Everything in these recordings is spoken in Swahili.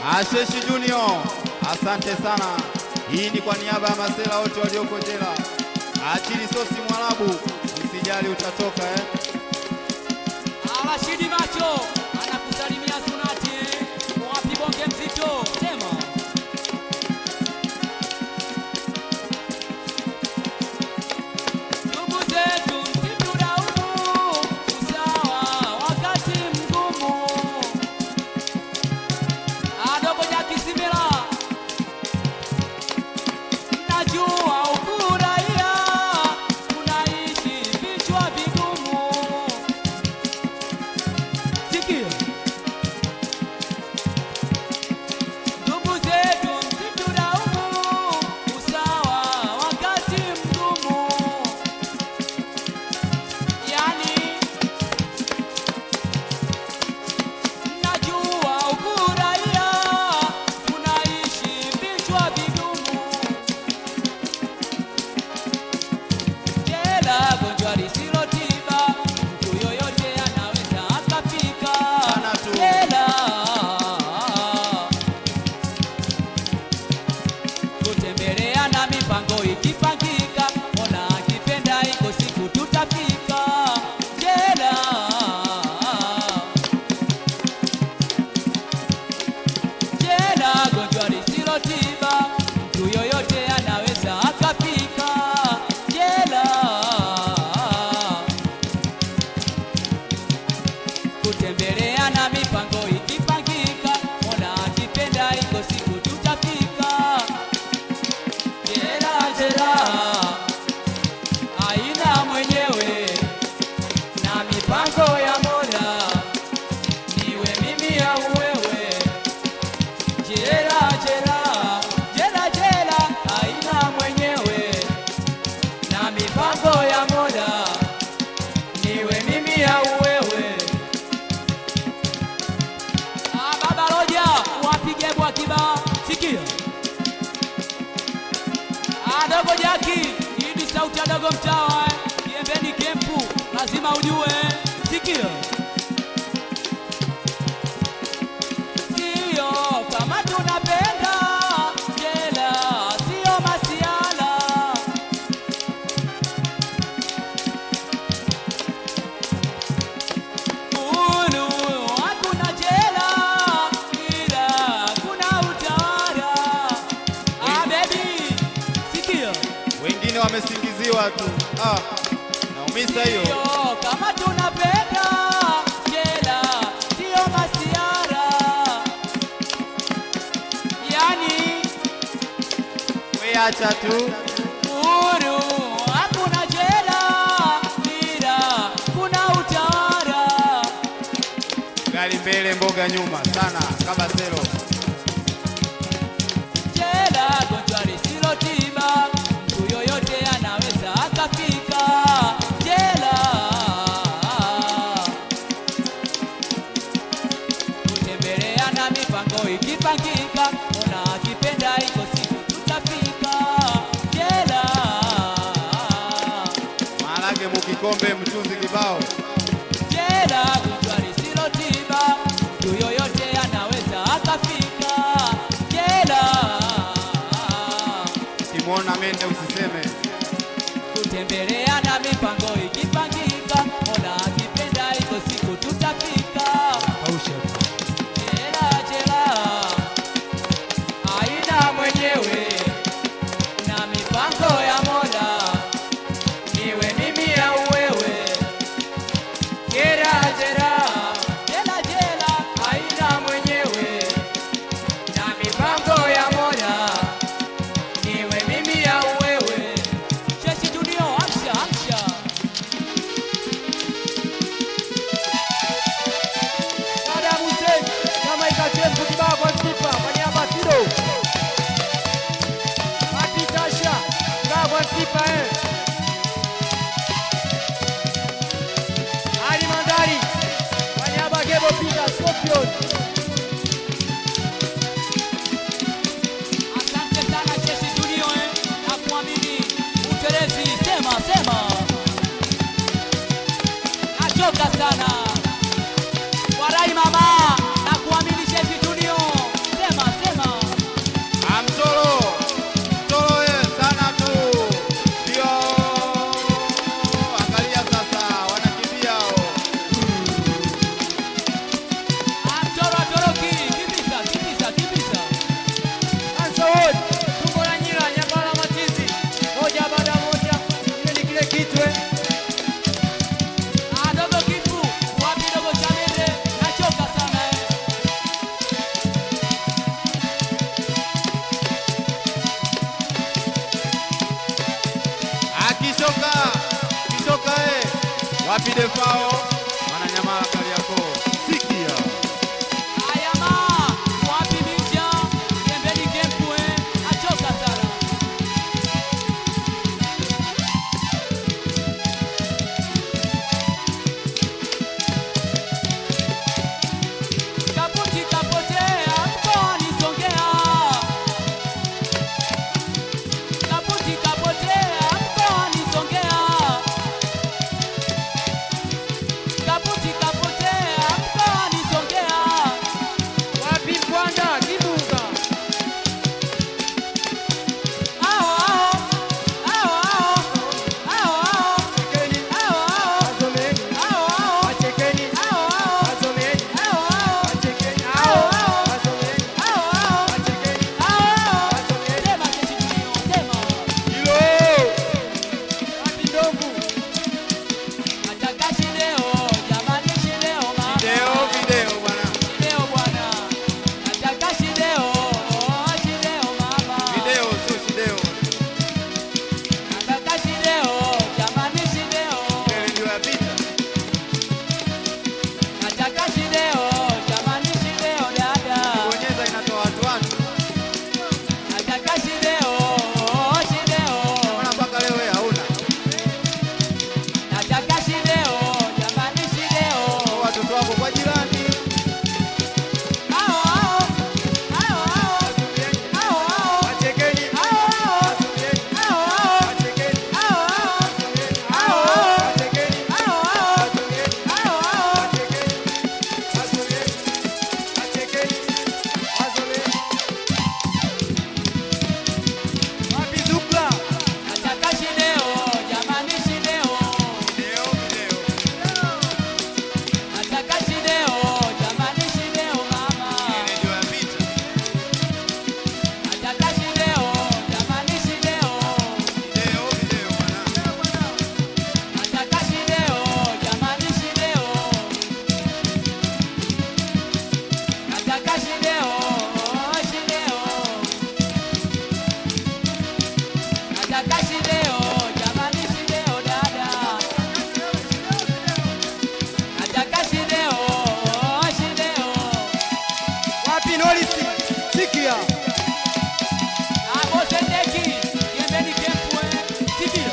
Asheshi Junior, asante sana. Hii ni kwa niaba ya masela wote walioko jela. Achili sosi Mwarabu, usijali utatoka eh. Rashidi Macho anakusalimia Sunati, eh. wapi bonge mzito, sema ndugu zetu msitulaumu, usawa wakati mgumu. Adogo Nyakisimila, najua ukuraia unaishi vichwa vigumu. Sikia. Ndugu zetu msitulaumu, usawa wakati mgumu. Yani najua ukuraia unaishi vichwa vigumu. Jela gonjwa lisilo tiba, mtu yoyote anaweza akafika. Sana tu. Jela kutembelea na mipango ikipangika, Mola akipenda iko siku tutafika. Jela jela gonjwa lisilo tiba, mtu yoyote anaweza akafika jela. Kutembelea na mipango ikipangika, Mola akipenda iko siku tutafika jela. Jela haina mwenyewe na mipango ya Mola, niwe mimi au wewe Jela jela jela jela haina mwenyewe na mipango ya Mola, niwe mimi au wewe. Ah, baba Roja wapige bwa kiba, sikia adogo Jaki, hii ni sauti ya dogo mtawa eh. Kiembeni kempu, lazima ujue, sikia Sio kama tunapenda jela, sio masiala. Ulu hakuna jela, ila kuna utawala. Ah, baby, sikia. Wengine wamesingiziwa tu. Ah, naumisa hiyo. Sio kama tunapenda jela, sio masiara. Yani We acha tu. Uhuru hakuna jela, ila kuna utawala. Gari mbele, mboga nyuma sana kama selo. Jela gonjwa lisilo tiba, mtu yoyote anaweza akafika jela. Kutembelea na mipango ikipangika, Mola akipenda iko siku tutafika jela. Maharage mukikombe, mchuzi kibao. Jela gonjwa lisilo tiba, mtu yoyote anaweza akafika jela. Simwona mende usiseme. Kutembelea na mipango ikipangika, Mola akipenda iko siku tutafika jela. Jela haina mwenyewe na mipango ya Mola, niwe mimi au wewe. Jela jela jela jela haina mwenyewe na mipango ya Mola, niwe mimi au wewe. Cheshi Junior, amsha amsha. Baada ya Hussein kama ikachemka kibao kwa kipa kwa niaba ya Fido. Mati Tasha kibao kwa kipa eh. Ali Mandari kwa niaba ya Gebo Peter Scorpion. Asante sana Cheshi Junior eh, na kuamini utelezi, sema sema, nachoka sana warai mama na kuamini Cheshi Junior, sema Wapi Defao? Wananyamala Kariakoo. Sikia. Ayama, wapi Minja? Kiembeni Kempu eh, achoka sana. Kaputi kapotea mkoani Songea. Kaputi kapotea mkoani Songea. Kaputi kapotea mkoani Songea. Wapi Mbwanda Kibunga? Ao ao ao ao ao Chekeni, ao wazomeni, ao wachekeni, ao wazomeni, ao wachekeni, hao, wazomeni, ao wachekeni, ao wazomeni. Sema kesi dunia, sema. Hilo. Wapi Ndovu? Nataka shideo, jamani shideo mama. Video, video bwana. Shideo bwana. Nataka shideo, oh, shideo mama. Video sio video. Nataka shideo, jamani shideo. Ile ndio ya vita. Nataka shideo, jamani shideo dada. Bonyeza inatoa watu watu. Nataka shideo, oh, shideo. Mbona mpaka leo wewe hauna? Nataka shideo, jamani shideo. Kwa watoto wako kwa jirani. Ao ao, ao ao, Wazomeni, ao ao, wachekeni, ao ao, wazomeni, ao ao, wachekeni, ao ao, wazomeni, ao hao, ao, wachekeni, ao ao, wazomeni, ao ao. wachekeni, wazomeni, wachekeni, wazomeni. Wapi Zukla? Nataka shideo, jamani shideo. Video, video. Nataka shideo, jamani shideo mama. Ile ndio ya vita. Nataka shideo, jamani shideo. Video, video bwana. Nataka shideo, jamani shideo. Nataka shideo, shideo. Nataka shideo, jamani shideo dada. Nataka shideo, shideo. Wapi Norisi? Sikia. Abosendeki, Kiembeni Kempwe, Sibira.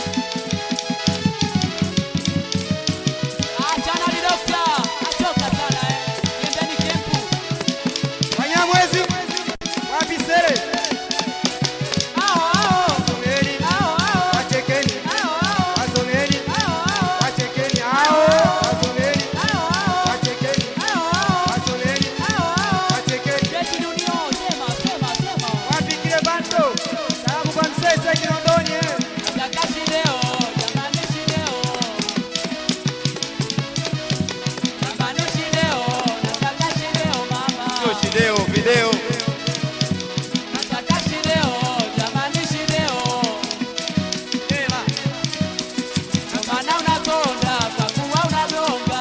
Achana ni dokta, achoka sana eh. Kiembeni Kempu. Wanyamwezi. Wapi Sere? Ao ao, Wazomeni, ao ao, wachekeni, ao ao, wazomeni, ao ao, wachekeni, hao, wazomeni, ao ao, wachekeni, ao ao, wazomeni, ao ao. wachekeni. Jeshi Dunio, sema, sema, sema. Wapi kile bando? Sababu kwa msese Kinondoni eh. Nataka shideo, jamani shideo. Jamani shideo, nataka shideo mama. Sio video, video. Nataka shideo, jamani shideo. Ema. Ndio maana unakonda kwa kuwa unagonga.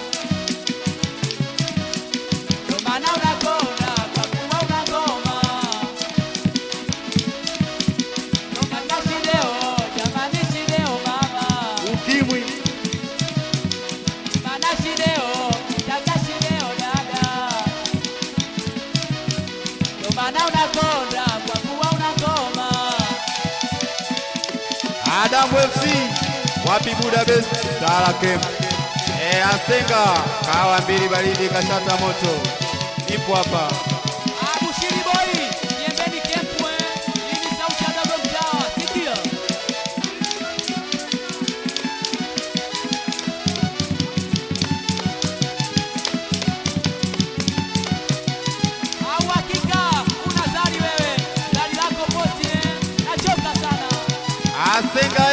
Ndio maana unakonda kwa kuwa unagoma. Nataka shideo, jamani shideo mama. Ukimwi. Maana shideo, nataka shideo dada. Ndio maana unakonda kwa kuwa unagoma. Adamu FC. Wapi Budapest? Sala Camp. Eh, Asenga. Kawa mbili baridi kashata moto. Ipo hapa. Abushiri boy, Kiembeni Kempwe, hii ni sauti ya dogo mtaa, sikia. Au hakika una zari wewe, zari lako posi eh, nachoka sana. Asenga